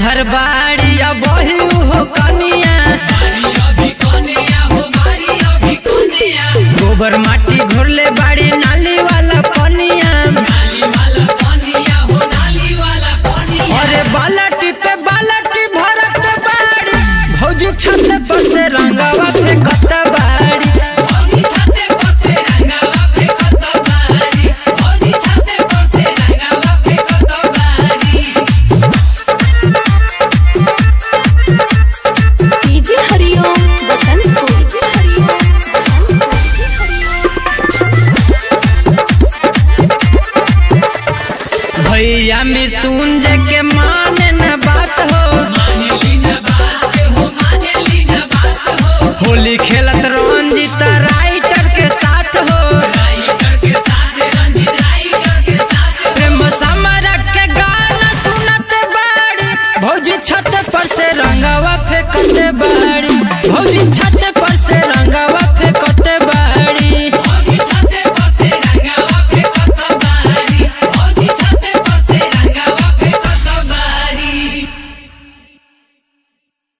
घर बाड़ी अब वही हो कनिया गोबर माटी घोरले बाड़ी नाली वाला पनिया अरे बालटी पे बालटी भरत बाड़ी भौजी छत पर से रंगवा फेंकत बाड़ी डीजे हरिओम बसंत को डीजे हरिओम बसंत को डीजे हरिओम भैया मृत्युंजय के माने न बात हो होली खेलत रंजित राइटर के साथ हो प्रेम समरक के गाना सुनत बाड़ी भौजी छत पर से रंगवा फेंकत बाड़ी भौजी छत